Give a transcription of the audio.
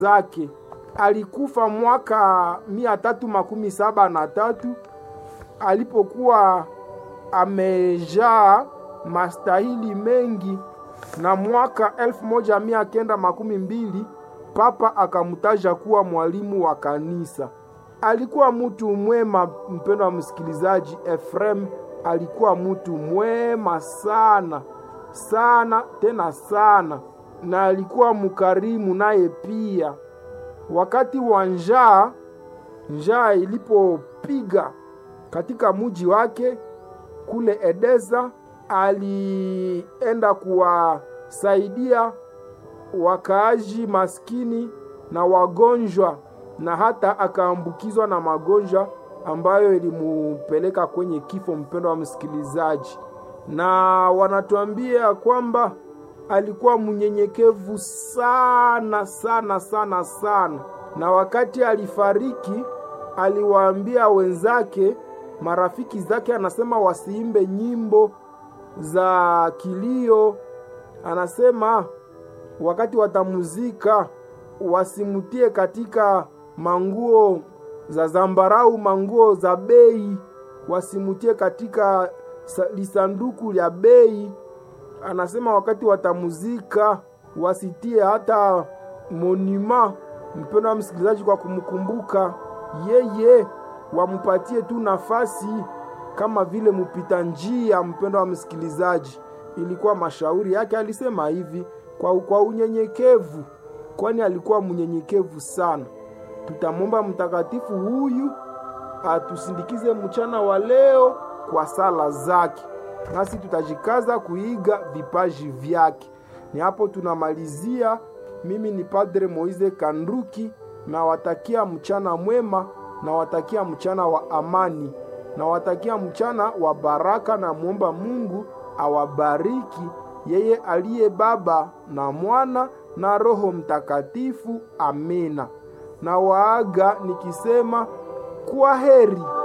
zake. Alikufa mwaka mia tatu makumi saba na tatu alipokuwa amejaa mastahili mengi, na mwaka elfu moja mia kenda makumi mbili papa akamtaja kuwa mwalimu wa kanisa. Alikuwa mtu mwema, mpendo wa msikilizaji. Efrem alikuwa mtu mwema sana sana tena sana, na alikuwa mkarimu naye pia. Wakati wa njaa, njaa ilipopiga katika muji wake kule Edesa, alienda kuwasaidia wakaaji maskini na wagonjwa, na hata akaambukizwa na magonjwa ambayo ilimupeleka kwenye kifo. Mpendo wa msikilizaji, na wanatuambia kwamba alikuwa mnyenyekevu sana sana sana sana, na wakati alifariki aliwaambia wenzake, marafiki zake, anasema wasiimbe nyimbo za kilio. Anasema wakati watamuzika wasimutie katika manguo za zambarau, manguo za bei, wasimutie katika lisanduku lya bei. Anasema wakati watamuzika wasitie hata monima, mpendo wa msikilizaji, kwa kumkumbuka yeye, wamupatie tu nafasi kama vile mupita njia. Mpendo wa msikilizaji, ilikuwa mashauri yake, alisema hivi kwa, kwa unyenyekevu, kwani alikuwa mnyenyekevu sana. Tutamwomba mtakatifu huyu atusindikize mchana wa leo kwa sala zake, nasi tutajikaza kuiga vipaji vyake. Ni hapo tunamalizia. Mimi ni Padre Moise Kanduki, nawatakia mchana mwema, nawatakia mchana wa amani, nawatakia mchana wa baraka, na muomba Mungu awabariki yeye aliye Baba na Mwana na Roho Mtakatifu. Amina. Na waaga nikisema kwa heri.